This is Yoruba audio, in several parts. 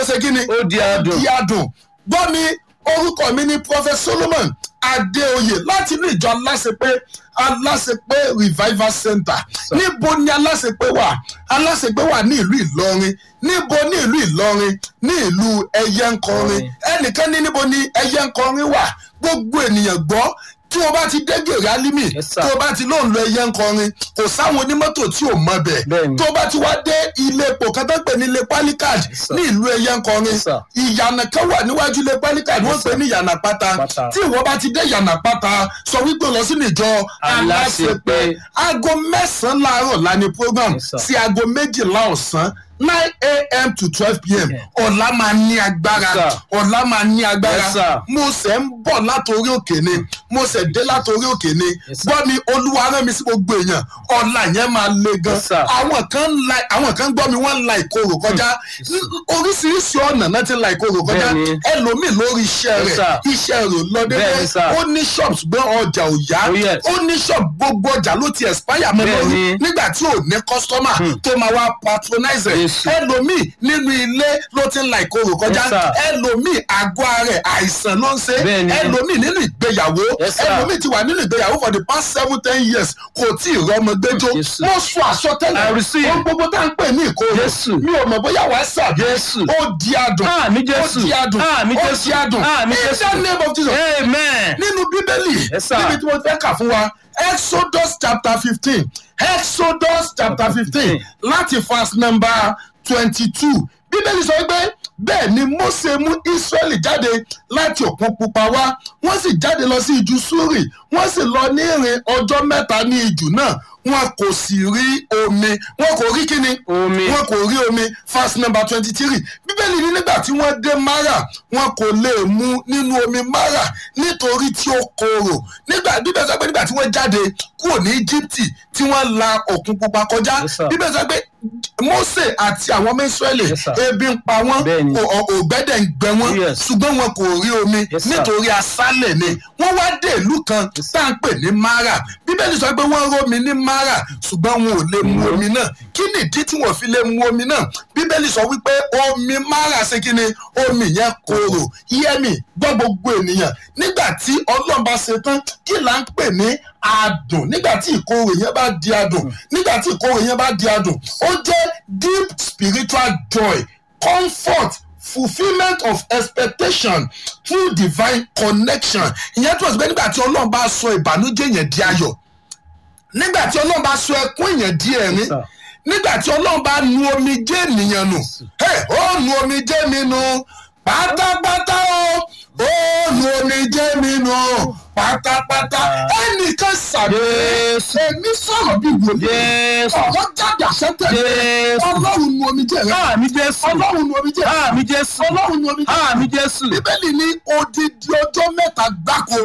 ṣe kí ni Ó di adùn. di adùn gbọ́ mi orúkọ mi ni prophet solomon adéoyè láti inú ìjọ aláṣepé aláṣepé revival center níbo ni aláṣepé wà aláṣepé wà ní ìlú ìlọrin níbo ní ìlú ìlọrin ní ìlú ẹyẹnkọrin ẹnìkan ní níbo ni ẹyẹnkọrin wà gbogbo ènìyàn gbọ́ tí o bá ti dé gèrè álímì Yes, sir. tó o bá ti lóun lọ ẹyẹ ńkọrin kò sáwọn onímọ́tò tí ò mọ bẹ̀ Bẹ́ẹ̀ni. tó o bá ti wá dé ilé epo kan tó ń pè ní ilé palikad sir. ní ìlú ẹyẹ ńkọrin Yes, sir. ìyànà kan wà níwájú ilé palikad wọ́n pè ní ìyànà pátá Pátá. tí ìwọ bá ti dé ìyànà pátá sọ wípé lọ sínú ìjọ Aláṣepé. aláṣepé aago mẹ́sàn-án láàárọ̀ la ní program Yes, sir. sí aago méjìlá ọ̀sán nine a.m. to twelve p.m. ọ̀la máa ní agbára Yes, sir. ọ̀la máa ní agbára Yes, sir. mo ṣẹ̀ ń bọ̀ látòrí òkè ni mo ṣẹ̀ dé látòrí òkè ni Yes, sir. gbọ́ mi olúwa rán mi sí gbogbo èèyàn ọ̀la yẹn máa le gan Yes, sir. àwọn kan ń la àwọn kan gbọ́ mi wọ́n ń la ìkorò kọjá oríṣiríṣi ọ̀nà náà ti la ìkorò kọjá Bẹ́ẹ̀ni. ẹlòmíì lórí iṣẹ́ Yes, rẹ̀ sir. iṣẹ́ rẹ̀ ò lọ dédé Bẹ́ẹ̀ni, sir. ó ní shop ṣùgbọ́n ọjà ò yá Oh, yes. ó ní shop gbogbo ọjà ló ti expire mọ́ lórí Bẹ́ẹ̀ni. nígbà tí ò ní customer tó máa wá patronize ẹ̀ Yes. ẹlòmíì nínú ilé ló ti ń la ìkorò kọjá Yes, sir. ẹlòmíì àgọ́ ara ẹ̀ àìsàn ló ń ṣe Bẹ́ẹ̀ni. ẹlòmíì nínú ìgbéyàwó Yes, sir. ẹlòmíì ti wà nínú ìgbéyàwó for the past seven ten years kò tí ì rọmọ gbẹjọ Yes. wọ́n sọ àsọtẹ́lẹ̀ I receive. ohun gbogbo tá à ń pè ní ìkorò Yes. mi ò mọ̀ bóyá wàá sàbí Yes. ó di adùn Àmì Jésù. ó di adùn Àmì ó Jésù. di adùn Àmì in Jésù. the name of Jesus amen. nínú bíbélì Yes, sir. níbi tí mo fẹ́ kà fún wa exodus chapter fifteen exodus chapter fifteen láti verse number twenty-two bíbélì sọ pé bẹ́ẹ̀ ni mose mú israẹli jáde láti òkun pupa wá wọ́n sì jáde lọ sí ijù súrì wọ́n sì lọ ní ìrìn ọjọ́ mẹ́ta ní ijù náà wọn kò sì rí omi wọn kò rí kíni Omi. wọn kò rí omi verse number twenty three bíbélì ní nígbà tí wọ́n dé mara wọn kò lè mu nínú omi mara nítorí tí ó korò nígbà bíbélì sọ pé nígbà tí wọ́n jáde kúrò ní íjíbítì tí wọ́n la òkun pupa kọjá Yes, sir. bíbélì sọ pé mose àti àwọn ọmọ israẹli Yes, sir. ebi ń pa wọ́n Bẹ́ẹ̀ni. ò- ò- ògbẹ́dẹ̀ ń gbẹ wọ́n Yes. ṣùgbọ́n wọn kò rí omi Yes, sir. nítorí aṣálẹ̀ ni wọ́n wá dé ìlú kan tá à ń pè ní mara bíbélì sọ pé wọ́n rómi ní mara ṣùgbọ́n wọn ò lè mu omi náà kí nìdí tí wọ́n fi lè mu omi náà bíbélì sọ wípé omi mara ṣe kí ni omi yẹn korò yẹ́mì gbọ́ gbogbo ènìyàn nígbà tí ọlọ́run bá ṣe tán kí là ń pè ní adùn nígbà tí ìkorò yẹn bá di adùn nígbà tí ìkorò yẹn bá di adùn ó jẹ́ deep spiritual joy comfort fulfilment of expectation through divine connection ìyẹn tó ṣe pé nígbà tí ọlọ́run bá sọ ìbànújẹ́ yẹn di ayọ̀ nígbà tí ọlọ́run bá sọ ẹkún yẹn di ẹ̀rín sir. nígbà tí ọlọ́run bá nu omijé ènìyàn nù hey, ó nu omijé mi nù pátápátá o ó nu omijé mi nù pátápátá ẹnìkan sàbẹ̀ Jésù. èmi sọ̀rọ̀ bí wòlíì Jésù. ọ̀rọ̀ jáde àṣẹ́tẹ̀lẹ̀ Jésù. ọlọ́run nu omijé rẹ Àmì Jésù. ọlọ́run nu omijé rẹ Àmì Jésù. ọlọ́run nu omijé rẹ Àmì Jésù. bíbélì ní odidi ọjọ́ mẹ́ta gbáko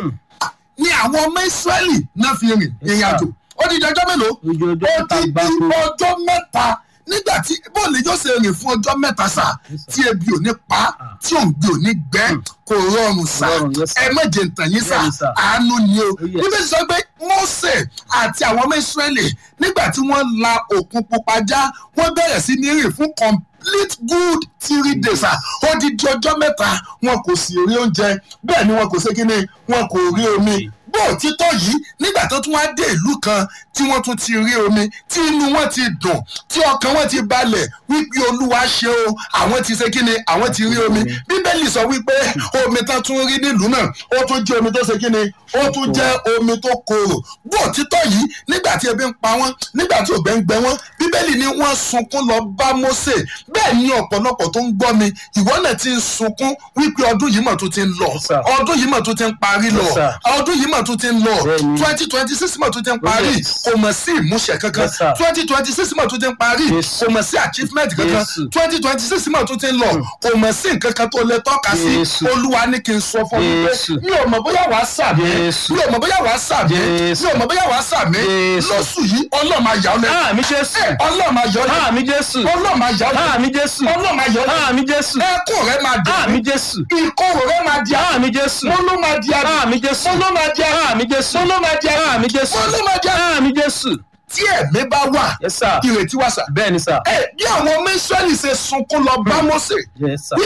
ni àwọn ọmọ ìsírẹ́lì náà fi rìn ìrìn àjò odidi ọjọ́ mélòó Odidi ọjọ́ mẹ́ta odidi gbáko. ọjọ́ mẹ́ta nígbà tí bọ́ọ̀lù yóò ṣe rìn fún ọjọ́ mẹ́ta sà tí ebi ò ní pa tí òǹgbẹ ò ní gbẹ kò rọrùn sà Rọrùn, yes, sir. ẹ má jẹ ntàn yín sà Bẹ́ẹ̀ni, sir. àánú ni o yes. bíbélì sọ pé Mósè àti àwọn ọmọ ìsírẹ́lì nígbà tí wọ́n la òkun pupa já wọ́n bẹ̀rẹ̀ sí ní rìn fún complete good three days ah odidi ọjọ́ mẹ́ta wọn kò sì rí oúnjẹ bẹ́ẹ̀ ni wọn kò ṣe kíni wọn kò rí omi bó òtítọ́ yìí nígbà tó tún wá dé ìlú kan tí wọ́n tún ti rí omi tí inú wọn ti dùn tí ọkàn wọn ti balẹ̀ wípé olúwa ṣe o àwọn ti ṣe kíni àwọn ti rí omi bíbélì sọ wípé omi tán tún rí nílùú náà ó tún jẹ́ omi tó ṣe kíni ó tún jẹ́ omi tó korò bó òtítọ́ yìí nígbà tí ebi ń pa wọ́n nígbà tí ògbẹ́ ń gbẹ wọ́n bíbélì ni wọ́n sunkún lọ bá Mósè bẹ́ẹ̀ ni ọ̀pọ̀lọpọ̀ tó ń gbọ́ mi ìwọ náà ti ń sunkún wípé ọdún yìí mà tó ti ń lọ Yes, sir. ọdún yìí mà tó ti ń parí lọ Yes, sir. ọdún yìí mà tó ti ń lọ Bẹ́ẹ̀ni. twenty twenty six mà tó ti ń parí Yes. kò mọ̀ sí ìmúṣẹ kankan Yes, sir. twenty twenty six mà tó ti ń parí Yes. kò mọ̀ sí achievement kankan Yes. twenty twenty six mà tó ti ń lọ kò mọ̀ sí nǹkan kan tó lè tọ́ka sí Yes. olúwa ní kí n sọ fún mi pé Yes. mi ò mọ̀ bóyá wàá sàmì Yes. mi ò mọ̀ bóyá wàá sàmì Yes. mi ò mọ̀ bóyá wàá sàmì Yes. lóṣù yìí ọlọ́run máa yà ọ́ lẹ́nu Àmì Jésù. ọlọ́run máa yà ọ́ lẹ́nu Àmì Jésù. ọlọ́run máa yà ọ́ lẹ́nu Àmì Jésù. ọlọ́run máa yà ọ́ lẹ́nu Àmì Jésù. ẹkún rẹ máa dùn Àmì Jésù. ìkorò rẹ máa di àmì Àmì Jésù. mo ló máa di àmì Àmì Jésù. mo ló máa di àmì Àmì Jésù. mo ló máa di àmì Àmì Jésù. mo ló máa di àmì Àmì Jésù. tí ẹ̀mí bá wà Yes, sir. ìrètí wà sà. Bẹ́ẹ̀ni, sir. ẹ bí àwọn ọmọ Ísírẹ́lì ṣe sunkún lọ bá Mósè Yes, sir.